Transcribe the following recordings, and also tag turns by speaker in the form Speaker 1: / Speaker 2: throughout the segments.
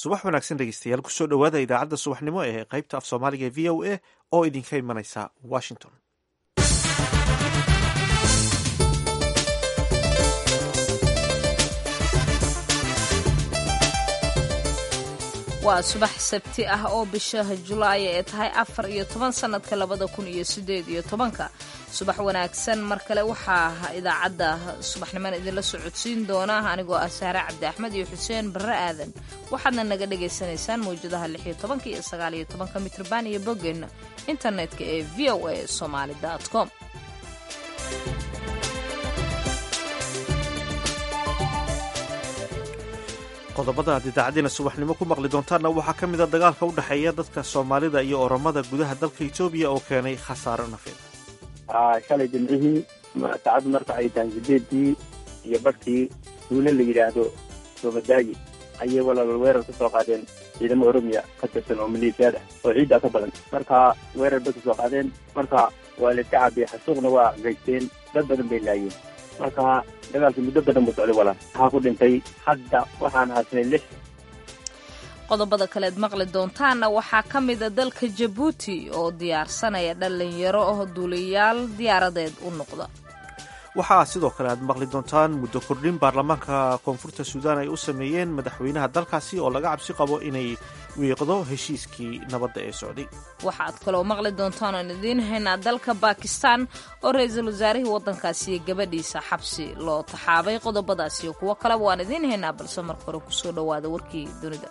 Speaker 1: subax wanaagsan dhegeystayaal kusoo dhowaada idaacadda subaxnimo ee qaybta af soomaaliga ee v o a oo idinka imanaysa washington
Speaker 2: waa subax sabti ah oo bishaha julaay ee tahay afar iyo toban sannadka labada kun iyo sideed iyo tobanka subax wanaagsan mar kale waxaa idaacadda subaxniman idinla socodsiin doona anigoo ah saare cabdi axmed iyo xuseen barre aadan waxaadna naga dhagaysanaysaan mawjadaha lix iyo tobanka iyo sagaal iyo tobanka mitrban iyo boggeenna internetka ee v o a somaali com
Speaker 1: qodobada aad idaacadeena subaxnimo ku maqli doontaanna waxaa ka mida dagaalka u dhexeeya dadka soomaalida iyo oromada gudaha dalka etoobiya oo keenay khasaaro nafeed
Speaker 3: shalay jimcihii saacaddu marka ay tahay sideedii iyo badhkii duule la yidhaahdo soobadaayi ayay walaal weerar ka soo qaadeen ciidamo oromiya ka tirsan oo maleeshiyaad ah oo ciiddaa ka badan marka weerar bay ka soo qaadeen marka waa la iska caabiyey xasuuqna waa gaysteen dad badan bay laayeen marka dagaalkii muddo badan buu socday walaal waxaa ku dhintay hadda waxaan haasnay lix
Speaker 2: qodobada kaleed maqli doontaanna waxaa ka mida dalka jabuuti oo diyaarsanaya dhallinyaro oo duuliyaal diyaaradeed u noqda
Speaker 1: waxaa sidoo kale aad maqli doontaan muddo kordhin baarlamaanka koonfurta suudaan ay u sameeyeen madaxweynaha dalkaasi oo laga cabsi qabo inay wiiqdo heshiiskii nabadda ee socday
Speaker 2: waxaad kaloo maqli doontaan oon idiin haynaa dalka baakistan oo ra-iisul wasaarihii waddankaasi iyo gabadhiisa xabsi loo taxaabay qodobadaas iyo kuwo kaleba waan idiin haynaa balse marka hore kusoo dhowaada warkii dunida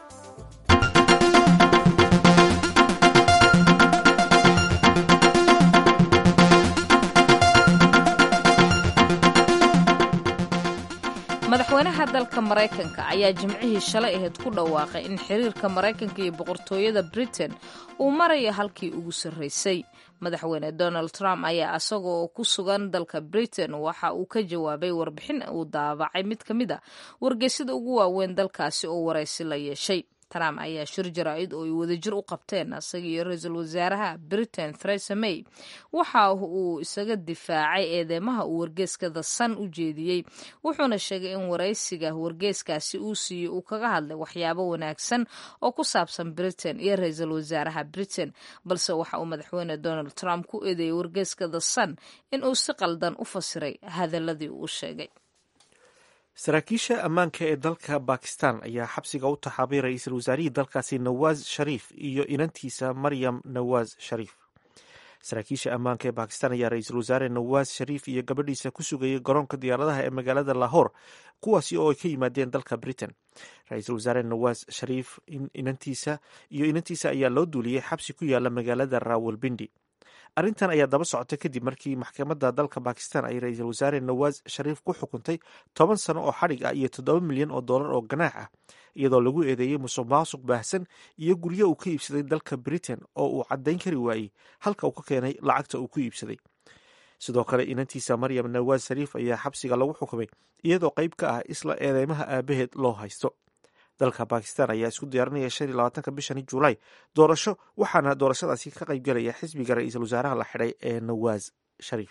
Speaker 2: madaxweynaha dalka maraykanka ayaa jimcihii shalay ahayd ku dhawaaqay in xiriirka maraykanka iyo boqortooyada britain uu marayo halkii ugu sarraysay madaxweyne donald trump ayaa isagoo ku sugan dalka britain waxa uu ka jawaabay warbixin uu daabacay mid ka mid a wargeysyada ugu waaweyn dalkaasi oo waraysi la yeeshay trump ayaa shir jaraa'id oo ay wadajir u qabteen isaga iyo ra-iisul wasaaraha britain theresa may waxa uu isaga difaacay eedeymaha uu wargeeska the sun u jeediyey wuxuuna sheegay in waraysiga wargeeskaasi uu siiyey uu kaga hadlay waxyaabo wanaagsan oo ku saabsan britain iyo ra-iisul wasaaraha britain balse waxa uu madaxweyne donald trump ku eedeeyey wargeeska the sun in uu si qaldan u fasiray hadaladii uu sheegay
Speaker 1: saraakiisha ammaanka ee dalka bakistan ayaa xabsiga u taxaabay ra-iisul wasaarihii dalkaasi nawaas shariif iyo inantiisa maryam nawaas shariif saraakiisha ammaanka ee bakistan ayaa ra-iisul wasaare nawaas shariif iyo gabadhiisa ku sugayay garoonka diyaaradaha ee magaalada lahore kuwaasi oo ay ka yimaadeen dalka britain ra-iisul wasaare nawaas shariif inantiisa iyo inantiisa ayaa loo duuliyey xabsi ku yaala magaalada rawalbindi arrintan ayaa daba socotay kadib markii maxkamadda dalka bakistan ay ra-iisul wasaare nawaas shariif ku xukuntay toban sano oo xadhig ah iyo toddoba milyan oo dollar oo ganaax ah iyadoo lagu eedeeyey musuq maasuq baahsan iyo guryo uu ka iibsaday dalka britain oo uu caddayn kari waayey halka uu ka keenay lacagta uu ku iibsaday sidoo kale inantiisa maryam nawaas shariif ayaa xabsiga lagu xukumay iyadoo qayb ka ah isla eedeymaha aabaheed loo haysto dalka bakistan ayaa isku diyaarinaya shan iyo labaatanka bishani juulaay doorasho waxaana doorashadaasi ka qaybgalaya xisbiga ra-iisul wasaaraha la xidhay ee nawaas shariif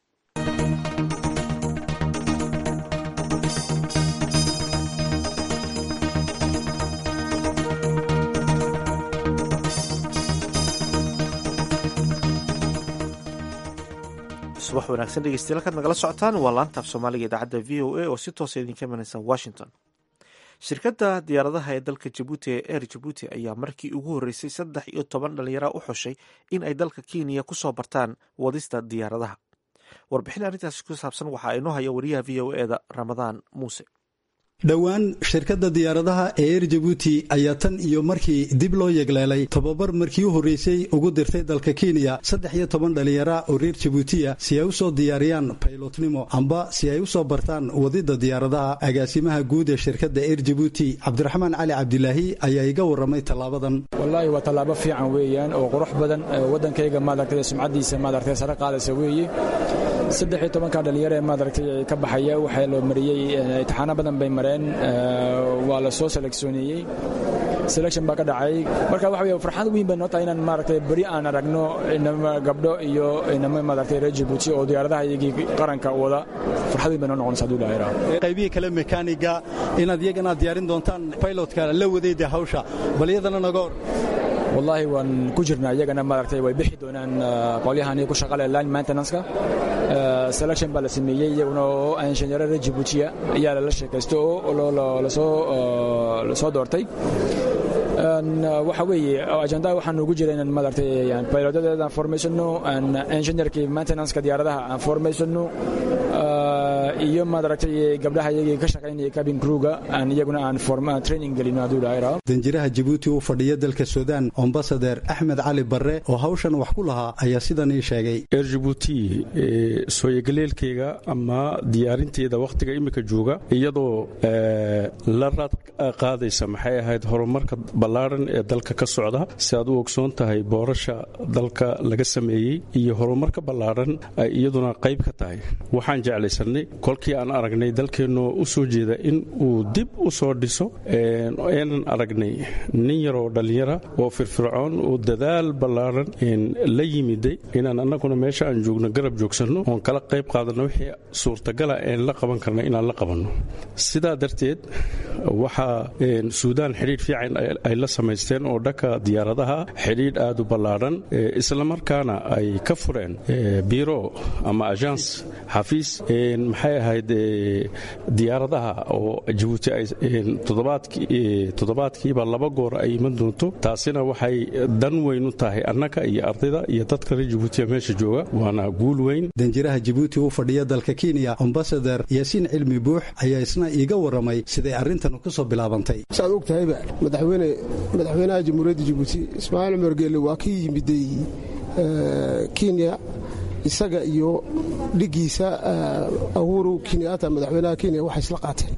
Speaker 1: subax wanaagsan dhegeystayaal halkaad nagala socotaan waa laantaaf soomaaliga idaacadda v o a oo si toosa idinka imanaysa washington shirkadda diyaaradaha ee dalka jabuuti ee air jabuuti ayaa markii ugu horreysay saddex iyo toban dhallinyara u xushay in ay dalka kenya ku soo bartaan wadista diyaaradaha warbixin arrintaasi ku saabsan waxaa inoo haya wariyaha v o eda ramadaan muuse
Speaker 4: dhowaan shirkadda diyaaradaha ee eer jabuuti ayaa tan iyo markii dib loo yegleelay tobabar markii u horreysay ugu dirtay dalka kenya saddex iyo toban dhallinyara oo reer jabuutiya si ay u soo diyaariyaan baylotnimo amba si ay u soo bartaan wadidda diyaaradaha agaasimaha guud ee shirkadda eer jabuuti cabdiraxmaan cali cabdilaahi ayaa iga warramay tallaabadan
Speaker 5: wallaahi waa tallaabo fiican weeyaan oo qurux badan waddankayga maaragtay sumcaddiisa maaragtay sare qaadaysa weeye saddex iyo tobanka dhallinyaro ee maaragtay ka baxaya waxaa loo mariyey imtixaano badan bay mareen waa la soo seleksooniyey selection baa ka dhacay marka waxa weye farxad weyn bay noo tahay inaan maaragtay beri aan aragno inama gabdho iyo inama maaragtay reer jabuuti oo diyaaradaha iyagii qaranka wada farxad weyn bay noo noqonaysa hadduu ilaahay raaho
Speaker 4: qaybihii kale mekaaniga inaad iyagana diyaarin doontaan pilotka la wadayda hawsha bal iyadana naga hor
Speaker 5: wallaahi waan ku jirnaa iyagana maaragtay way bixi doonaan qolyahani ku shaqale line maintenanceka selection baa la sameeyey iyaguna oo injineero reer jabuutiya ayaa lala sheekaysto oo lasoo doortay waxa weeye ajandaha waxaan ugu jira inaan maaragtay pilotadeeda aan formaysano engineerkii maintenanceka diyaaradaha aan formaysano iyo maaragtay gabdhaha iyagii ka shaqaynaya cabin crewga aan iyaguna aan training gelino hadduu ilaahay raaho
Speaker 4: danjiraha jabuuti u fadhiya dalka suudaan ambasader axmed cali barre oo hawshan wax ku lahaa ayaa sidan ii sheegay
Speaker 6: reer jabuuti sooyagaleelkeyga ama diyaarinteeda wakhtiga imika jooga iyadoo la raad qaadaysa maxay ahayd horumarka ballaaran ee dalka ka socda si aad u ogsoon tahay boorasha dalka laga sameeyey iyo horumarka ballaaran ay iyaduna qayb ka tahay waxaan jeclaysanay kolkii aan aragnay dalkeennoo u soo jeeda in uu dib u soo dhiso eenan aragnay nin yaroo dhallinyara oo firfircoon oo dadaal ballaaran la yimiday inaan annaguna meesha aan joogno garab joogsanno oon kala qayb qaadanno wixii suurtagala een la qaban karna inaan la qabanno sidaa darteed waxaa suudaan xidhiidh fiican ay la samaysteen oo dhanka diyaaradaha xidhiidh aad u ballaaran islamarkaana ay ka fureen biro ama agence xafiis maxay ahayd diyaaradaha oo jabuuti ay toddobaadkiiba laba goor ay iman doonto taasina waxay dan weyn u tahay annaga iyo ardayda iyo dadka reer jabuutiya meesha jooga waana guul weyn
Speaker 4: danjiraha jabuuti u fadhiya dalka kenya ambasader yaasiin cilmi buux ayaa isna iiga warramay siday arrintan ku soo bilaabantay
Speaker 7: saad og tahayba madaxweyne madaxweynaha jamhuuriyadda jabuuti ismaaciil cumar geelle waa kii yimiday kenya isaga iyo dhigiisa ahuru kenyaata madaxweynaha kenya waxay isla qaateen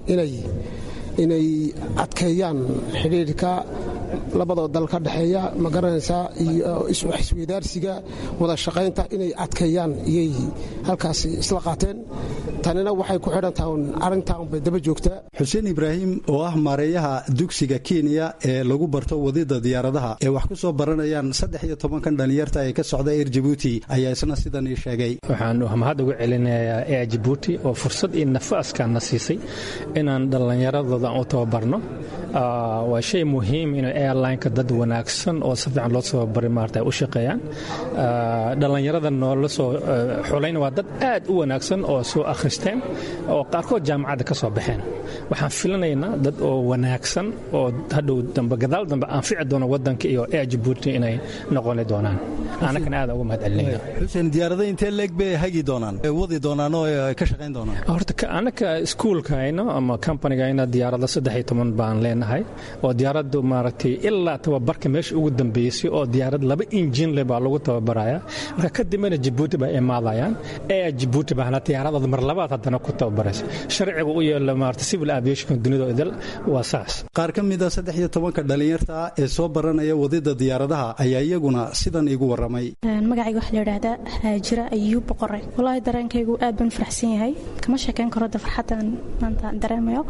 Speaker 7: inay adkeeyaan xidhiidhka labadoo dal ka dhexeeya ma garanaysaa iyo isweydaarsiga wada shaqaynta inay adkeeyaan iyay halkaasi isla qaateen tanina waxay ku xidhan tahan arrintan bay daba joogtaa
Speaker 4: xuseen ibraahim oo ah maareeyaha dugsiga kenya ee lagu barto wadida diyaaradaha ee wax ku soo baranayaan saddex iyo tobankan dhallinyarta ee ka socda eer jabuuti ayaa isna sidan ii sheegay
Speaker 8: waxaan mahad uga celinayaa eer jabuuti oo fursad iyo nafaaskaana siisay inaan dhallinyaradooda u tababarno waa shay muhiim in airlineka dad wanaagsan oo si fiican loo soo bari maarta u shaqeeyaan dhallinyarada noola soo xulayna waa dad aad u wanaagsan oo soo akhristeen oo qaarkood jaamacadda ka soo baxeen waxaan filanaynaa dad oo wanaagsan oo hadhow dambe gadaal dambe anfici doona wadanka iyo air jabuuti inay noqoni doonaan anakana aad uga mahad celinayna
Speaker 4: xuseen diyaarada intee leeg bay hagi doonaan wadi doonaan oo ka shaqayn doonaan
Speaker 8: horta anaka iskuulkayna ama companigayna diyaarada saddex iyo toban baan leenahay oo diyaaraddu maaragtay ilaa tababarka meesha ugu dambeysay oo diyaarad laba injin leh baa lagu tababaraya marka kadibna jabuuti bay imaadayaan ee jabuuti baana diyaaradooda mar labaad haddana ku tababaraysa sharciga u yeela maarata civil aviation dunida idil waa saas
Speaker 4: qaar ka mida saddex iyo tobanka dhallinyarta ah ee soo baranaya wadida diyaaradaha ayaa iyaguna sidan iigu warramay
Speaker 9: magacayga waxaa la yidhaahdaa haajira ayuub boqore wallaahi dareenkaygu aad baan faraxsan yahay kama sheekayn karo da farxaddan maanta dareemayo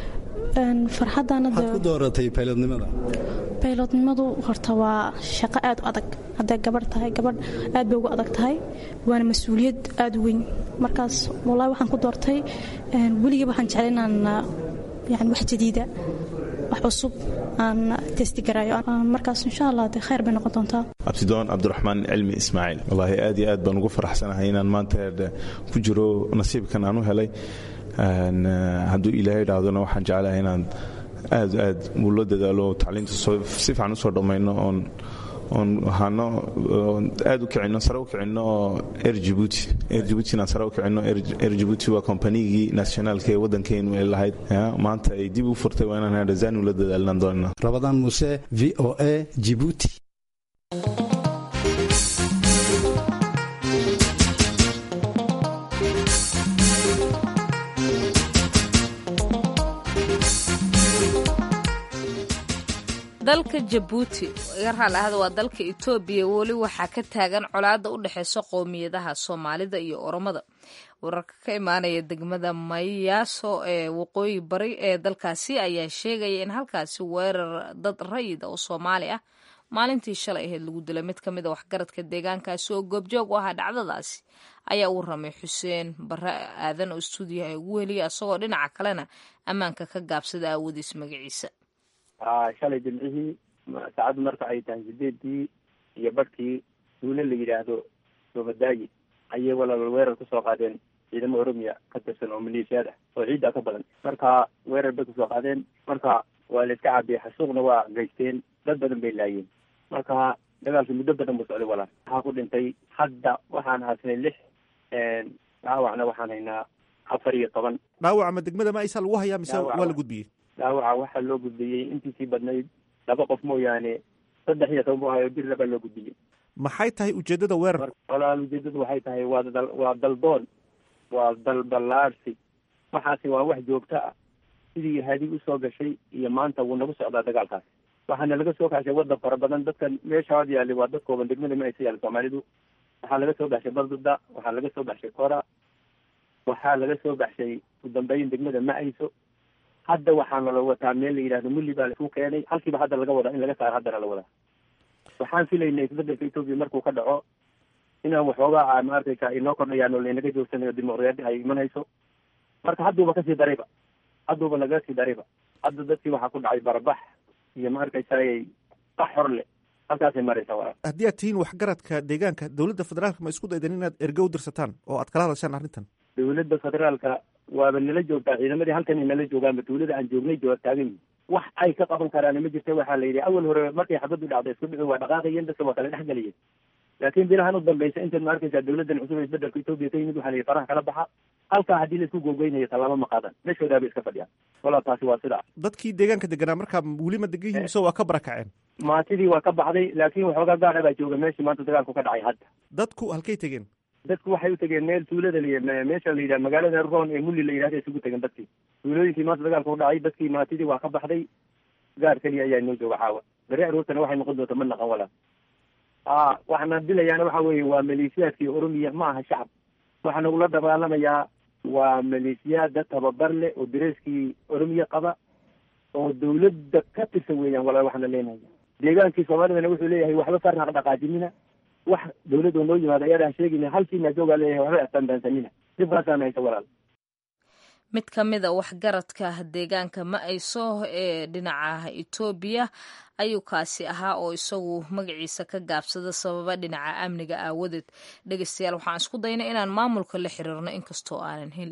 Speaker 4: farxaddaanku dooratay baylodnimada
Speaker 9: baylodnimadu horta waa shaqo aad u adag hadday gabadh tahay gabadh aad bay ugu adag tahay waana mas-uuliyad aad u weyn markaas wallaahi waxaan ku doortay weligii waxaan jeclay inaan yani wax jadiida wax cusub aan testigarayo markaas insha allah de khayr bay noqon doontaa
Speaker 10: abtidoon cabdiraxmaan cilmi ismaaciil wallaahi aad iyo aad baan ugu faraxsanahay inaan maanta ku jiro nasiibkan aan u helay hadduu ilaahay idhaahdona waxaan jeclahay inaan aad aad uula dadaalo tacliinta si fiican usoo dhammayno oon oon ahaano aad u kicino sare u kicino oo air jibuuti air jibuuti inaan sare u kicino air jibuuti waa kombanigii nationaalka ee waddankeenu ay lahayd maanta ay dib u furtay waa inaan hadhazaan ula dadaalnaan doonaa
Speaker 4: rabadaan muuse v o a jibuuti
Speaker 2: dalka jabuuti iga raallahada waa dalka etoobiya weli waxaa ka taagan colaadda u dhexeysa qowmiyadaha soomaalida iyo oromada wararka ka imaanaya degmada mayaaso ee waqooyi bari ee dalkaasi ayaa sheegaya in halkaasi weerar dad rayid oo soomaali ah maalintii shalay ahayd lagu dilay mid ka mid a waxgaradka deegaankaasi oo goobjoog u ahaa dhacdadaasi ayaa uu ramay xuseen bare aadan oo stuudiyaha ugu heliyay isagoo dhinaca kalena ammaanka ka gaabsada aawadiis magaciisa
Speaker 3: shalay jimcihii saacaddu marka ay tahay sideedii iyo barhkii duule la yidhaahdo soobadaayi ayay walaal weerar kusoo qaadeen ciidamo oromiya ka tirsan oo maleeshiyaad ah oo ciidda ka badan marka weerar bay kusoo qaadeen marka waa la iska caabiyey xasuuqna waa geysteen dad badan bay laayeen marka dagaalkii muddo badan buu socday walaal waxaa ku dhintay hadda waxaan haasnay lix dhaawacna waxaan haynaa afar iyo toban
Speaker 1: dhaawaca ma degmada maaysa lagu hayaa mise
Speaker 3: Dhaawaca.
Speaker 1: waa la gudbiyey
Speaker 3: dhaawaca waxaa loo gudbiyey intiisii badnayd laba qof mooyaane saddex iyo toban buu hayo bir labaa loo gudbiyey
Speaker 1: maxay tahay ujeedada weerar
Speaker 3: marka walaal ujeedadu waxay tahay waa dal waa daldoon waa dalballaarsi waxaasi waa wax joogto ah sidii hadi usoo gashay iyo maanta wuu nagu socdaa dagaalkaas waxaana laga soo kaxshay waddan fara badan dadkan meesha had yaallay waa dad kooban degmada ma aysa yaalla soomaalidu waxaa laga soo baxshay balduda waxaa laga soo baxshay kora waxaa laga soo baxshay u dambeyn degmada ma ayso hadda waxaana la wataa meel la yidhahdo mulli baa laisku keenay halkiiba hadda laga wadaa in laga saaro haddana la wadaa waxaan filaynay isbedelka etoobiya markuu ka dhaco inaan waxoogaa ma arkaysa inoo kordhayaan oo laynaga joogsanayo dimuqraadi ay imanayso marka hadduuba kasii darayba hadduuba naga sii darayba hadda dadkii waxaa ku dhacay barabax iyo ma arkaysaay qax hor leh halkaasay maraysaa walaal
Speaker 1: haddii aad tihiin waxgaradka deegaanka dowladda federaalka ma isku daydan inaad erge u dirsataan oo aad kala hadashaan arrintan
Speaker 3: dowladda federaalka waaba nala joogtaa ciidamadii halkan ay nala joogaanba dowladda aan joognay jooga taagan yihin wax ay ka qaban karaan ma jirta waxaa la yidhi awal hore markay xabaddu dhacday isku dhici waa dhaqaaqayeen dadka waa kala dhex galayeen laakiin bilahan u dambaysa intaad ma arkaysaa dowladdan cusub ee isbedelka etoobiya ka yimid waxaa la yidhi faraha kala baxa halkaa haddii laisku googeynayo tallaabo ma qaadan meeshoodaa bay iska fadhiyaan walaa taasi waa sidaa
Speaker 1: dadkii deegaanka deganaa markaa weli ma degan yihiin mise waa ka barakaceen
Speaker 3: maatidii waa ka baxday laakiin waxoogaa gaadha baa jooga meeshii maanta dagaalku ka dhacay hadda
Speaker 1: dadku halkay tegeen
Speaker 3: dadku waxay u tegeen meel tuulada la meesha la yidhaha magaalada roon ee mulli la yidhahda isugu tegeen dadkii tuulooyinkii maanta dagaalka ku dhacay dadkii maatidii waa ka baxday gaar keliya ayaa inoo jooga caawa beri aroortana waxay noqon doonta ma naqan walaa a waxaana dilayaana waxa weeye waa maleeshiyaadkii oromiya ma aha shacab waxaa nagula dagaalamayaa waa maleeshiyaada tababar leh oo dareeskii oromiya qaba oo dawladda ka tirsan weeyaan walaa waxaana leenahay deegaankii soomaalidana wuxuu leeyahay waxba farnaq dhaqaajinina wax dawladda noo yimaado ayadaan sheegayna halkiina joogaa leeyahay waxba astandaansanina dhibkaasaana haysa walaal
Speaker 2: mid ka mid a waxgaradka deegaanka ma-ayso ee dhinaca etoobiya ayuu kaasi ahaa oo isagu magaciisa ka gaabsada sababa dhinaca amniga aawadeed dhegeystayaal waxaan isku daynay inaan maamulka la xiriirno inkastoo aanan hel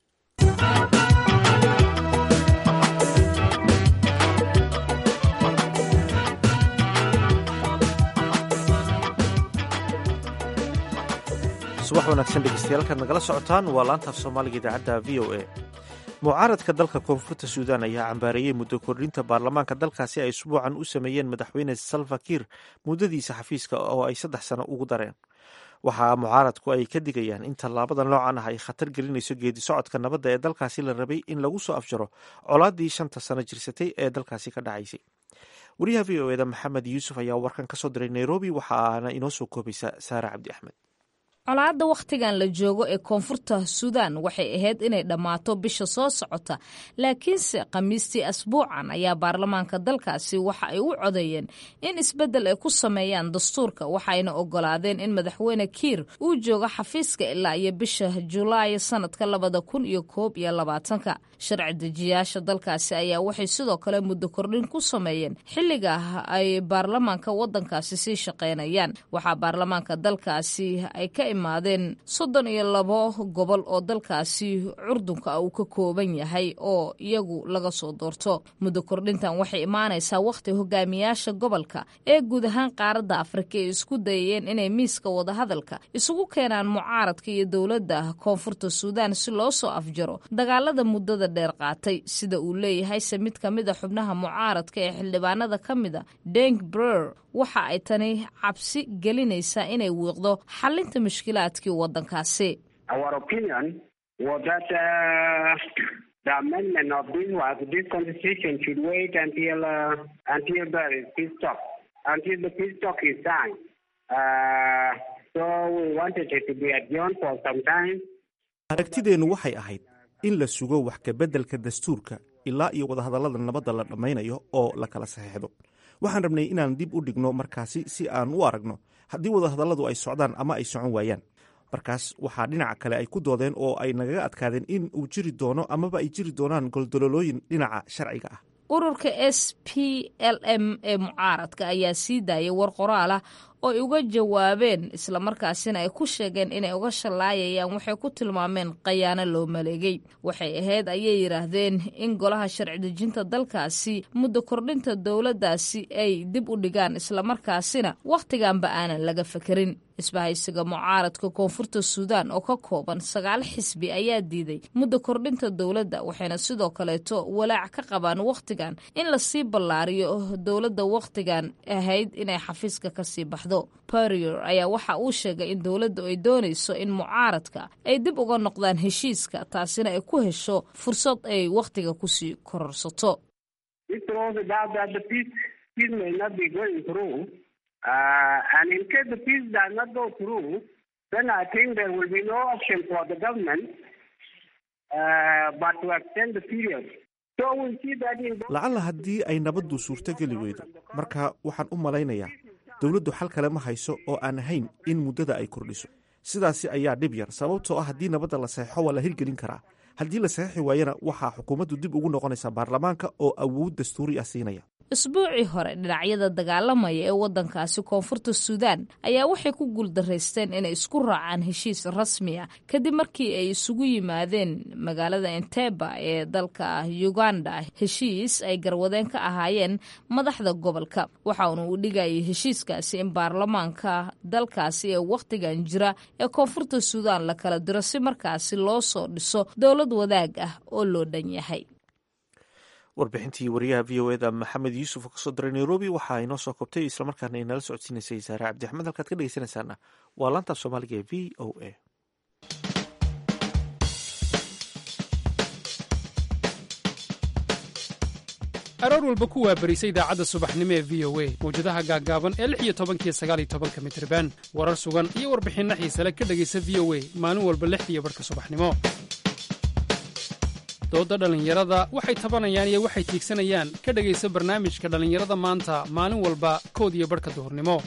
Speaker 1: subax wanaagsan dhegeystayaal kaad nagala socotaan waa laantaaf soomaaliga idaacadda v o a mucaaradka dalka koonfurta suudaan ayaa cambaareeyey muddo kordhinta baarlamaanka dalkaasi ay isbuucan u sameeyeen madaxweyne salva kiir muddadiisa xafiiska oo ay saddex sano ugu dareen waxaa mucaaradku ay ka digayaan in tallaabada noocan ah ay khatar gelinayso geedi socodka nabadda ee dalkaasi la rabay in lagu soo afjaro colaadii shanta sano jirsatay ee dalkaasi ka dhacaysay wariyaha v o eda maxamed yuusuf ayaa warkan ka soo diray nairobi waxaana inoo soo koobaysa saare cabdi axmed
Speaker 2: colaadda wakhtigan la joogo ee koonfurta suudaan waxay ahayd inay dhammaato bisha soo socota laakiinse khamiistii asbuucan ayaa baarlamaanka dalkaasi waxa ay u codeeyeen in isbeddel ay ku sameeyaan dastuurka waxayna ogolaadeen in madaxweyne kiir uu joogo xafiiska ilaa iyo bisha julaay sanadka labada kun iyo koob iyo labaatanka sharci dejiyaasha dalkaasi ayaa waxay sidoo kale muddo kordhin ku sameeyeen xilliga ay baarlamaanka waddankaasi sii shaqaynayaan waxaa baarlamaanka dalkaasi ay ka imaadeen soddon iyo labo gobol oo dalkaasi curdunka uu ka kooban yahay oo iyagu laga soo doorto muddo kordhintan waxay imaanaysaa wakhti hogaamiyaasha gobolka ee guud ahaan qaaradda afrika ay isku dayayeen inay miiska wadahadalka isugu keenaan mucaaradka iyo dowladda koonfurta suudaan si loo soo afjaro dagaalada muddada dheer qaatay sida uu leeyahay se mid ka mid a xubnaha mucaaradka ee xildhibaanada ka mida denk brer waxa ay tani cabsi gelinaysaa inay wiiqdo xalinta mushkilaadkii waddankaasi
Speaker 1: aragtideennu waxay ahayd in la sugo wax kabeddelka dastuurka ilaa iyo wadahadallada nabadda la dhammaynayo oo la kala saxeexdo waxaan rabnay inaan dib u dhigno markaasi si aan u aragno haddii wadahadalladu ay socdaan ama ay socon waayaan markaas waxaa dhinaca kale ay ku doodeen oo ay nagaga adkaadeen in uu jiri doono amaba ay jiri doonaan goldololooyin dhinaca sharciga ah
Speaker 2: ururka s p l m ee mucaaradka ayaa sii daayay war qoraal ah oo ay uga jawaabeen islamarkaasina ay ku sheegeen inay uga shallaayayaan waxay ku tilmaameen khayaano loo maleegay waxay ahayd ayay yidhaahdeen in golaha sharci dejinta dalkaasi muddo kordhinta dowladdaasi ay dib u dhigaan islamarkaasina wakhtiganba aanan laga fekerin isbahaysiga mucaaradka koonfurta suudaan oo ka kooban sagaal xisbi ayaa diiday muddo kordhinta dowladda waxayna sidoo kaleeto walaac ka qabaan wakhtigan in lasii ballaariyo dowladda wakhtigan ahayd inay xafiiska kasii baxdo berior ayaa waxa uu sheegay in dowladdu ay doonayso in mucaaradka ay dib uga noqdaan heshiiska taasina ay ku hesho fursad ay wakhtiga kusii kororsato
Speaker 11: Uh, and in case the peace does not go through, then I think there will be no option for the government uh, but to extend the period. So we see that in
Speaker 1: lacalla haddii ay nabaddu suurtogeli weydo marka waxaan u malaynayaa dowladdu xal kale ma hayso oo aan ahayn in muddada ay kordhiso sidaasi ayaa dhib yar sababtoo ah haddii nabadda la saxeixo waa la hirgelin karaa haddii la saxeixi waayana waxaa xukuumaddu dib ugu noqonaysaa baarlamaanka oo awood dastuuri ah siinaya
Speaker 2: isbuucii hore dhinacyada dagaalamaya ee waddankaasi koonfurta suudaan ayaa waxay ku guuldaraysteen inay isku raacaan heshiis rasmi ah kadib markii ay isugu yimaadeen magaalada enteba ee dalka uganda heshiis ay garwadeen ka ahaayeen madaxda gobolka waxauna uu dhigayay heshiiskaasi in baarlamaanka dalkaasi ee wakhtigan jira ee koonfurta suudaan la kala diro si markaasi loo soo dhiso dowlad wadaag ah oo loo dhan yahay
Speaker 1: warbixintii wariyaha v o eda maxamed yuusuf oo kasoo diray nairobi waxaa inoo soo koobtay islamarkaana ay nala socodsiinaysay saare cabdi axmed halkaad ka dhegeysanaysaana waa laanta soomaaliga ee v o a
Speaker 12: aroor walba ku waabarisa idaacadda subaxnimo ee v o a mawjadaha gaaggaaban ee lix iyo tobankiyo sagaal iyo tobanka mitriban warar sugan iyo warbixinno xiisale ka dhegaysa v o a maalin walba lixdiiyo barhka subaxnimo doodda dhallinyarada waxay tabanayaan iyo waxay tiigsanayaan ka dhegaysa barnaamijka dhallinyarada maanta maalin walba kood iyo barhka duhurnimo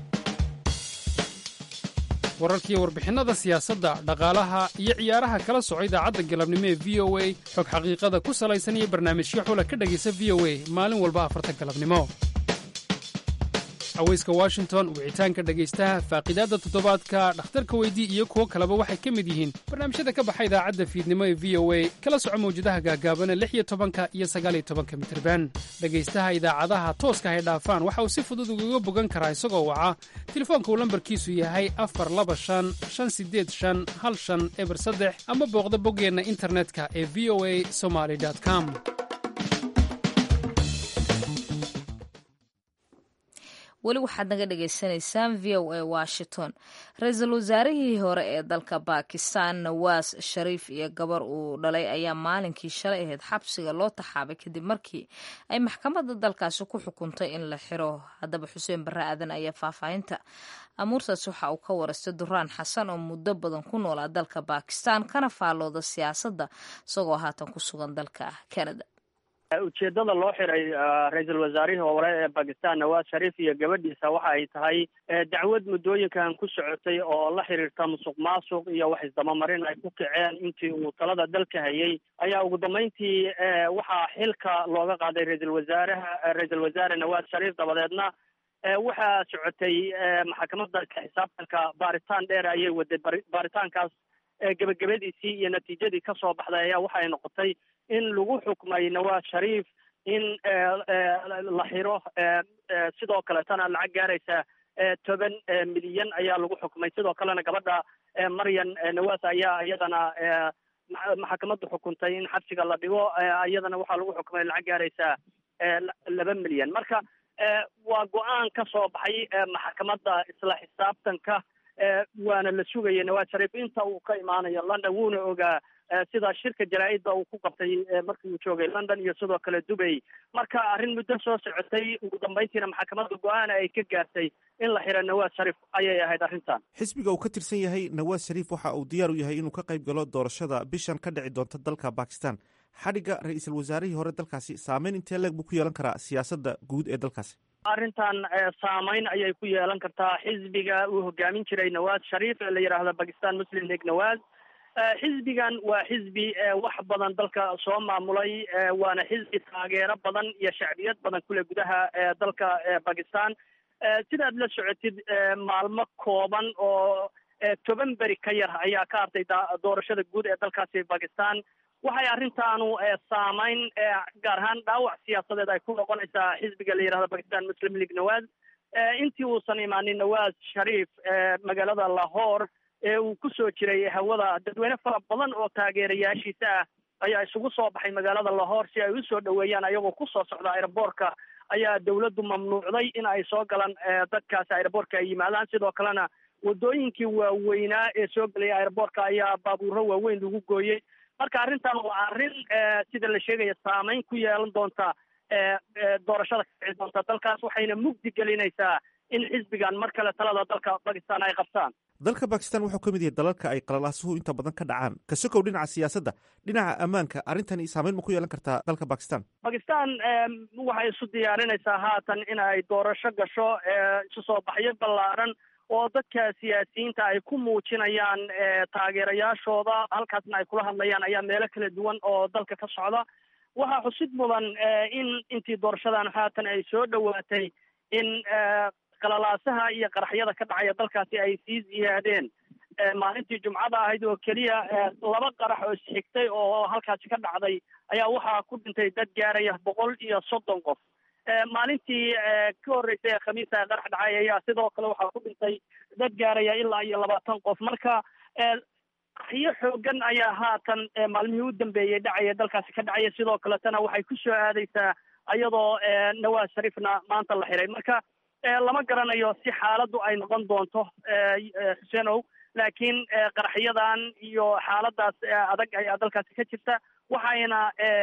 Speaker 12: wararkiiyo warbixinnada siyaasadda dhaqaalaha iyo ciyaaraha kala soco idaacadda galabnimo ee v o a xog xaqiiqada ku salaysan iyo barnaamijyo xula ka dhegaysa v o a maalin walba afarta galabnimo haweyska washington wicitaanka dhegaystaha faaqidaadda toddobaadka dhakhtarka weydii iyo kuwo kaleba waxay ka mid yihiin barnaamijyada ka baxa idaacadda fiidnimo ee v o a kala soco mawjadaha gaagaabana lix iyo tobanka iyo sagaaliyo tobanka mitirban dhegaystaha idaacadaha tooska hay dhaafaan waxa uu si fudud ugaga bogan karaa isagoo waca telefoonka uu lambarkiisu yahay afar laba shan shan sideed shan hal shan eber saddex ama booqda boggeenna internetka ee v o a somaly com
Speaker 2: weli waxaad naga dhagaysanaysaan v o a washington ra-iisul wasaarihii hore ee dalka bakistan nawaas shariif iyo gabar uu dhalay ayaa maalinkii shalay ahayd xabsiga loo taxaabay kadib markii ay maxkamadda dalkaasi ku xukuntay in la xiro haddaba xuseen barre aadan ayaa faahfaahinta amuurtaas waxa uu ka warastay duraan xasan oo muddo badan ku noolaa dalka bakistan kana faallooda siyaasadda isagoo haatan ku sugan dalka canada
Speaker 13: ujeedada loo xiray ra-iisul wasaarihii hore ee bakistan nawaas shariif iyo gabadhiisa waxa ay tahay dacwad muddooyinkan ku socotay oo la xiriirta musuq maasuq iyo wax isdabamarin ay ku kaceen intii uu talada dalka hayay ayaa ugu dambeyntii waxaa xilka looga qaaday ra-iisul wasaaraha ra-iisul wasaare nawaas shariif dabadeedna waxaa socotay maxkamadda ka xisaabtanka baaritaan dheer ayay waday baaritaankaas gebagabadiisii iyo natiijadii kasoo baxday ayaa waxa ay noqotay in lagu xukmay nawaas shariif in la xiro sidoo kaletana lacag gaaraysa toban milyan ayaa lagu xukmay sidoo kalena gabadha maryan nawaas ayaa iyadana maxkamaddu xukuntay in xabsiga la dhigo iyadana waxaa lagu xukmay lacag gaaraysa laba milyan marka waa go-aan ka soo baxay maxkamadda isla xisaabtanka waana la sugaya nawaas shariif inta uu ka imaanayo london wuuna ogaa sida shirka jaraa-idda uu ku qabtay markii uu joogay london iyo sidoo kale dubay marka arrin muddo soo socotay ugu dambeyntiina maxkamadda go-aana ay ka gaartay in la xiro nawaas shariif ayay ahayd arrintan
Speaker 1: xisbiga uu ka tirsan yahay nawaas shariif waxa uu diyaar u yahay inuu ka qayb galo doorashada bishan ka dhici doonta dalka bakistan xadhigga ra-iisul wasaarihii hore dalkaasi saameyn intee leeg buu ku yeelan karaa siyaasadda guud ee dalkaasi
Speaker 13: arrintan saameyn ayay ku yeelan kartaa xisbiga uu hogaamin jiray nawaas shariif ee la yidhaahdo bakistan muslim league nawaas xisbigan waa xisbi wax badan dalka soo maamulay waana xisbi taageero badan iyo shacbiyad badan kule gudaha dalka bakistan sidaad la socotid maalmo kooban oo toban beri ka yar ayaa ka hartay doorashada guud ee dalkaasi bakistan waxay arrintaanu saameyn gaar ahaan dhaawac siyaasadeed ay ku noqonaysaa xisbiga la yidhahdo bakistan muslim league nawaas intii uusan imaanin nawaas shariif magaalada lahore ee uu ku soo jiray hawada dadweyne fara badan oo taageerayaashiisa ah ayaa isugu soo baxay magaalada lahore si ay u soo dhoweeyaan ayagoo kusoo socda aeroboortka ayaa dawladdu mamnuucday in ay soo galaan dadkaasi aeroboortka ay yimaadaan sidoo kalena wadooyinkii waaweynaa ee soo gelaya aeroboortka ayaa baabuuro waaweyn lagu gooyey marka arrintan waa arrin sida la sheegaya saameyn ku yeelan doonta doorashada ka dhici doonta dalkaas waxayna mugdi gelinaysaa in xisbigan mar kale talada dalka bakistan ay qabtaan
Speaker 1: dalka bakistan wuxuu ka mid yahay dalalka ay qalalaasuhu inta badan ka dhacaan ka sokow dhinaca siyaasadda dhinaca ammaanka arrintani saameyn ma ku yeelan kartaa dalka bakistan
Speaker 13: bakistan waxay isu diyaarinaysaa haatan in ay doorasho gasho isu soo baxyo ballaaran oo dadka siyaasiyiinta ay ku muujinayaan taageerayaashooda halkaasna ay kula hadlayaan ayaa meelo kala duwan oo dalka ka socda waxaa xusid mudan in intii doorashadan haatan ay soo dhowaatay in qalalaasaha iyo qaraxyada ka dhacaya dalkaasi ay sii ziyaadeen maalintii jumcada ahayd oo keliya laba qarax oo isxigtay oo halkaasi ka dhacday ayaa waxaa ku dhintay dad gaaraya boqol iyo soddon qof maalintii ka horreysay ee khamiista qarax dhacay ayaa sidoo kale waxaa ku dhintay dad gaaraya ilaa iyo labaatan qof marka qaraxyo xoogan ayaa haatan maalmihii u dambeeyey dhacaya dalkaasi ka dhacaya sidoo kaletana waxay ku soo aadaysaa iyadoo nawaas shariifna maanta la xiray marka lama garanayo si xaaladdu ay noqon doonto xuseenow laakiin qaraxyadan iyo xaaladaas adag ayaa dalkaasi ka jirta waxayna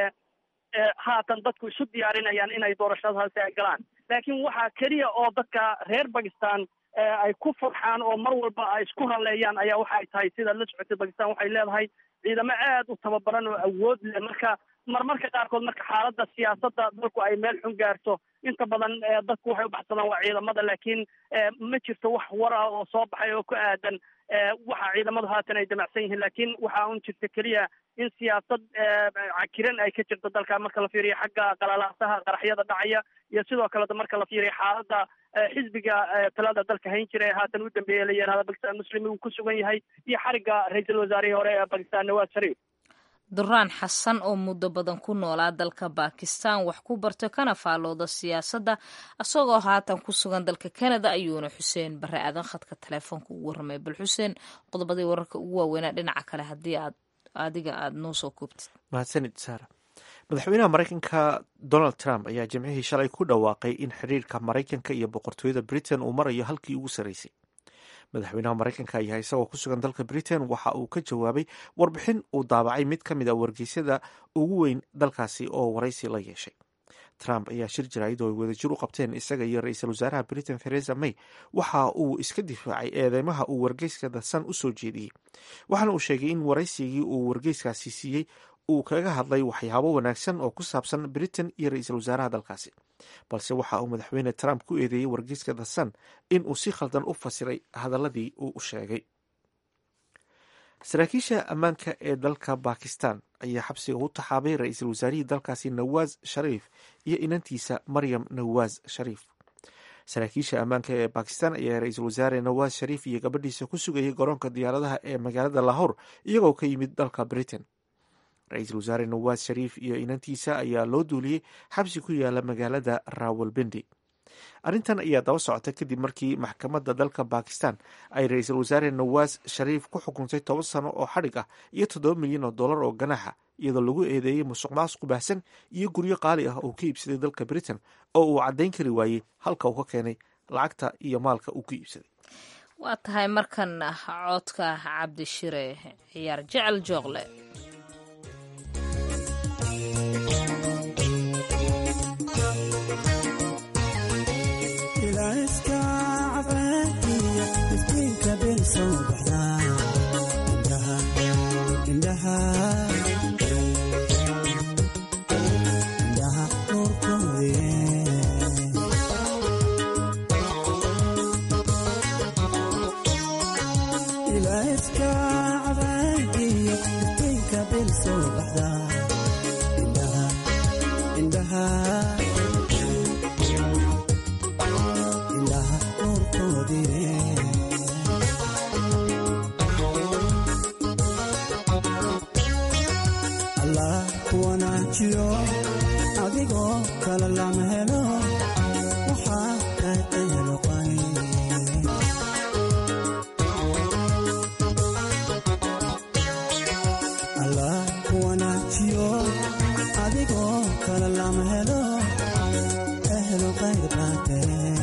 Speaker 13: haatan dadku isu diyaarinayaan inay doorashadaasi ay galaan laakiin waxaa keliya oo dadka reer bakistan ay ku farxaan oo mar walba ay isku halleeyaan ayaa waxay tahay sidaad la socotay bakistan waxay leedahay ciidamo aad u tababaran oo awood leh marka marmarka qaarkood marka xaaladda siyaasadda dalku ay meel xun gaarto inta badan dadku waxay u baxsadaan waa ciidamada laakiin ma jirto wax war ah oo soo baxay oo ku aadan waxa ciidamadu haatan ay damacsan yihiin laakiin waxaa un jirta keliya in siyaasad cakiran ay ka jirto dalka marka la fiiriyo xagga qalalaasaha qaraxyada dhacaya iyo sidoo kaleta marka la fiiriyo xaaladda xisbiga talada dalka hayn jira ee haatan u dambeeya la yihahda bakistan muslimi uu ku sugan yahay iyo xarigga ra-iisul wasaarihii hore ee bakistan nawaas shariif
Speaker 2: duraan xasan oo muddo badan ku noolaa dalka bakistan wax ku barto kana faalooda siyaasadda isagoo haatan ku sugan dalka canada ayuuna xuseen bare aadan khadka taleefoonka ugu warramay bal xuseen qodobadii wararka ugu waaweynaa dhinaca kale haddii aad adiga aada noo soo koobtid
Speaker 1: mahadsanid saara madaxweynaha maraykanka donald trump ayaa jimcihii shalay ku dhawaaqay in xiriirka maraykanka iyo boqortooyada britain uu marayo halkii ugu sarreysay madaxweynaha maraykanka ayaa isagoo ku sugan dalka britain waxa uu ka jawaabay warbixin uu daabacay mid ka mid a wargeysyada ugu weyn dalkaasi oo waraysi la yeeshay trump ayaa shir jaraa'id oo ay wadajir u qabteen isaga iyo ra-iisul wasaaraha britain theresa may waxa uu iska difaacay eedeymaha uu wargeyska the sun u soo jeediyey waxaana uu sheegay in waraysigii uu wargeyskaasi siiyey uu kaga hadlay waxyaabo wanaagsan oo ku saabsan britain iyo ra-iisul wasaaraha dalkaasi balse waxa uu madaxweyne trump ku eedeeyey wargeyska the sun in uu si khaldan u fasiray hadaladii uu u sheegay saraakiisha ammaanka ee dalka bakistan ayaa xabsiga u taxaabay ra-iisul wasaarihii dalkaasi nawaas shariif iyo inantiisa maryam nawaas shariif saraakiisha ammaanka ee bakistan ayaa ra-iisul wasaare nawaas shariif iyo gabadhiisa ku sugayay garoonka diyaaradaha ee magaalada lahore iyagoo ka yimid dalka britain ra-iisul wasaare nawaas shariif iyo inantiisa ayaa loo duuliyey xabsi ku yaala magaalada rawalbindi arrintan ayaa daba socota kadib markii maxkamadda dalka bakistan ay ra-iisul wasaare nawaas shariif ku xukuntay toban sano oo xadhig ah iyo toddoba milyan oo dollar oo ganaaxa iyadoo lagu eedeeyey musuq maasuq baahsan iyo guryo qaali ah oo ka iibsaday dalka britain oo uu caddayn kari waayey halka uu ka keenay lacagta iyo maalka uu ku iibsaday
Speaker 2: waa tahay markan codka cabdishire ciyaar jecel jooqle
Speaker 14: wanaajiyo adigoo kale lama helo waxaa qayqayaloqay allah wanaajiyo adigoo kale lama helo ehelo qayr baate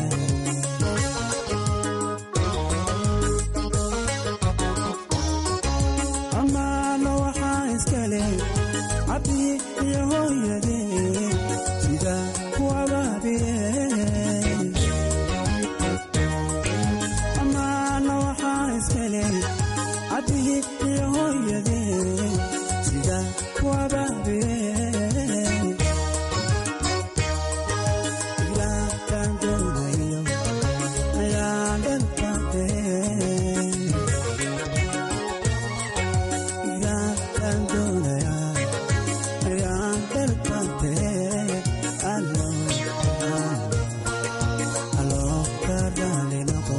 Speaker 14: amaano waxaa iskale cabdi iyo hooyade sida kuwabaabiye amaano waxaa iskale cabdi iyo hooyade sida kuwabaabiye ilaakan doonayo ayaan dhalkate ilaakan doonaya ayaan dhalkate allo allo ka raali noqo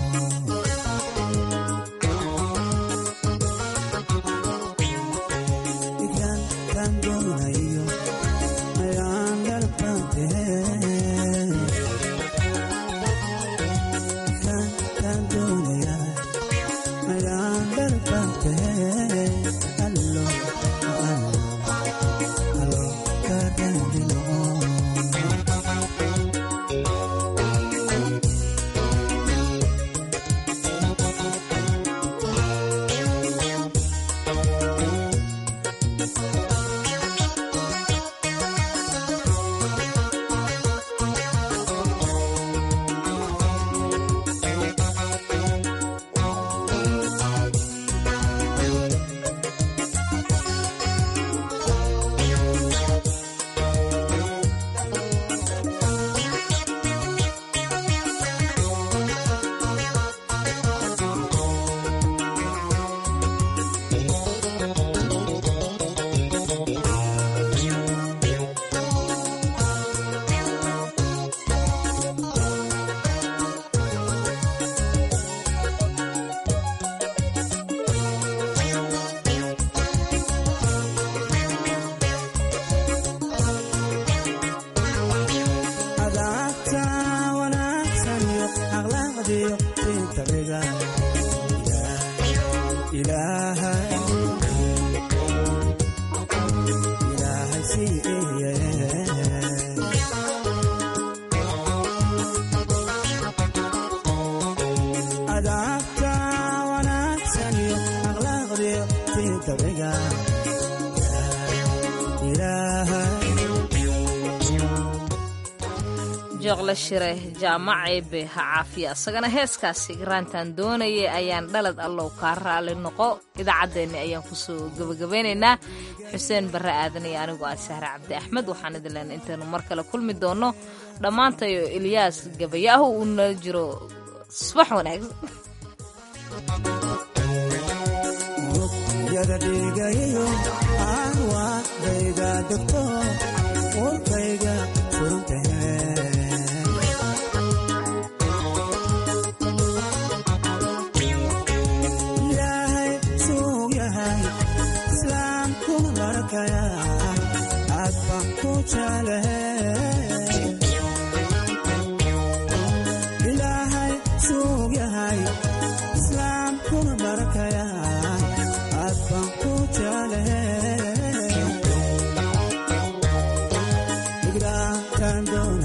Speaker 14: ilaakan doonayo ayaan dhalkate ilaakan doonaya ayaan dhalkate allo allo allo ka raali noqo adaabta wanaagsan iyo akhlaaqdiyo intabiga ilaahay ilaahay siiye adaabta wanaagsan iyo akhlaaqdiyo intabiga ilaahay
Speaker 2: jooqle shire jaamac eebe ha caafiya isagana heeskaasi garaantaan doonayay ayaan dhalad allow kaa raali noqo idaacaddeenni ayaan kusoo gebagabeynaynaa xuseen barre aadan iyo anigoo ah sahre cabdi axmed waxaan idin leenay intaynu mar kale kulmi doonno dhammaantayo ilyaas gabayaahu uu nala jiro subax wanaagsan
Speaker 14: yada dhigayo arwaadayda degto warkayga furuntahe ilaahay suug yahay islaamkuna barakaya aad baan ku jeclahe ilaahay suug yahay islaamkuna barakaya aad baan ku jeclahe igraakan doon